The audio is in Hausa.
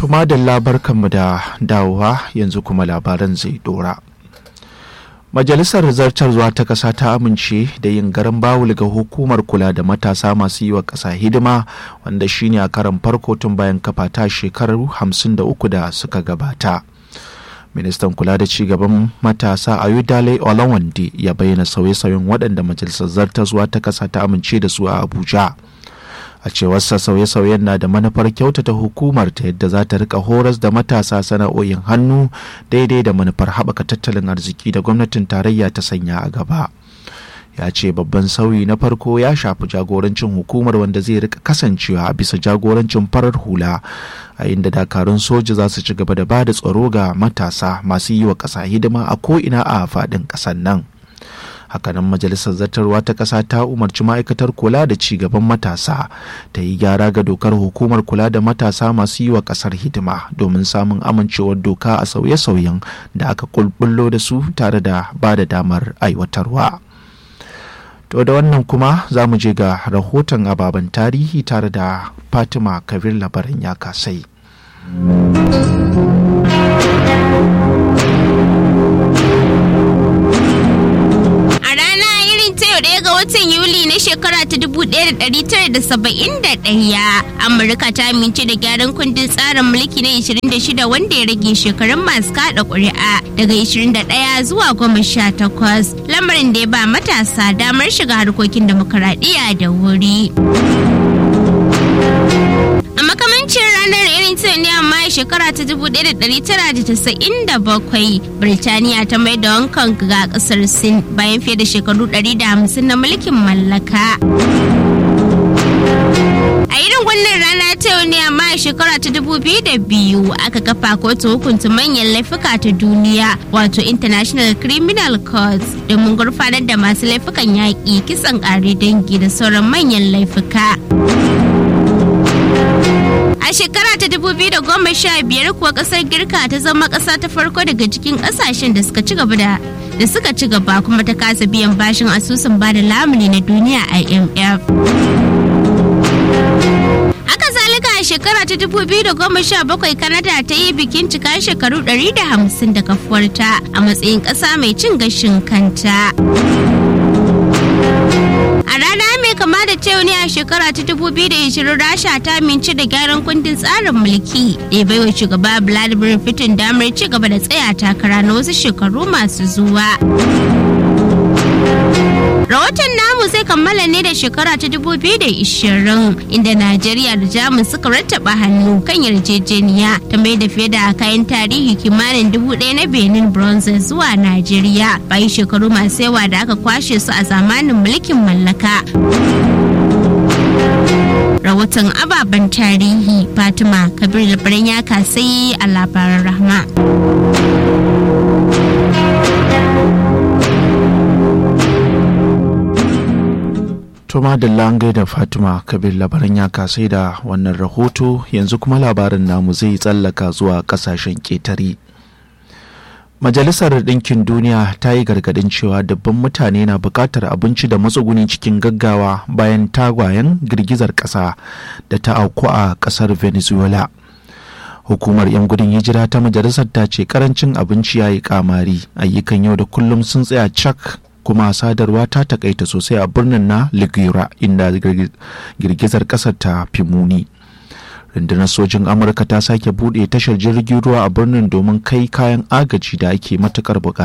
Tuma da labarkanmu da dawowa yanzu kuma labaran zai dora. Majalisar Zartarwa ta ƙasa ta amince da yin garan bawul ga hukumar kula da matasa masu yi wa ƙasa hidima wanda shine a karan farko tun bayan kafa ta shekaru 53 da suka gabata. Ministan kula da cigaban matasa Ayodele Olawande ya bayyana sauye-sauyen waɗanda Majalisar Zartarwa ta ƙasa ta amince da su a Abuja. a cewarsa sauye-sauyen na da manufar kyautata hukumar ta yadda za ta rika horas da matasa sana'o'in hannu daidai da manufar haɓaka tattalin arziki da gwamnatin tarayya ta sanya a gaba ya ce babban sauyi na farko ya shafi jagorancin hukumar wanda zai rika kasancewa a bisa jagorancin farar hula a inda dakarun soja za su ci gaba da ba da tsaro ga matasa masu yi wa ƙasa hidima a ko'ina a faɗin ƙasar nan hakanan majalisar zartarwa ta ƙasa ta umarci ma'aikatar kula da ci gaban matasa ta yi gyara ga dokar hukumar kula da matasa masu yi wa ƙasar hidima domin samun amincewar doka a sauye-sauyen da aka kulbullo da su tare da ba da damar aiwatarwa to da wannan kuma za mu je ga rahoton ababen tarihi tare da fatima kabir labaran ya kasai watan Yuli na shekara ta 1971 Amurka ta amince da gyaran kundin tsarin mulki na 26 wanda ya rage shekarun masu kada ƙuri'a daga 21 zuwa 18 lamarin da ya ba matasa damar shiga harkokin demokaradiyya da wuri. A makamancin ranar irin ta ne amma shekara ta 1997 Birtaniya ta mai da Hong Kong ga kasar Sin bayan fiye da shekaru 150 na mulkin mallaka. A irin wannan rana ta yau ne amma a shekara ta dubu biyu da biyu aka kafa kotu hukunta manyan laifuka ta duniya wato International Criminal Court domin gurfanar da masu laifukan yaƙi kisan ƙare dangi da sauran manyan laifuka. A shekara ta da goma sha biyar kuwa kasar Girka ta zama ƙasa ta farko daga cikin ƙasashen da suka ci gaba da da suka ci gaba kuma ta kasa biyan bashin asusun bada lamuni na duniya IMF. Haka zalika a shekara ta bakwai Canada ta yi bikin cika shekaru 150 da kafuwarta a matsayin ƙasa mai cin gashin kanta. A rana mai kama da ta ne a shekara ta 2020 Rasha ta mince da gyaran kundin tsarin mulki da ya baiwa shugaba Vladimir Putin damar ci gaba da tsaya takara na wasu shekaru masu zuwa. Rahoton namu zai kammala ne da shekara ta 2020 inda Najeriya da Jamus suka rattaba hannu kan yarjejeniya ta mai da fiye da kayan tarihi kimanin dubu ɗaya na Benin bronze zuwa Najeriya bayan shekaru masu yawa da aka kwashe su a zamanin mulkin mallaka. Rahoton ababen tarihi Fatima Kabir labaran ya kasai a labaran rahma. Tuma da langai da Fatima Kabir labaran ya kasai da wannan rahoto yanzu kuma labarin namu zai tsallaka zuwa kasashen ƙetare. Majalisar Ɗinkin Duniya ta yi gargaɗin cewa dubban mutane na buƙatar abinci da matsuguni cikin gaggawa bayan tagwayen girgizar ƙasa da ta auku a ƙasar Venezuela. Hukumar 'yan gudun hijira ta majalisar ta ce karancin abinci ya yi kamari ayyukan yau da kullum sun tsaya cak kuma sadarwa ta takaita sosai a birnin na Ligura inda girgizar ƙasar ta fi muni. rundunar sojin amurka ta sake bude tashar jirgin ruwa a birnin domin kai kayan agaji da ake matukar bukata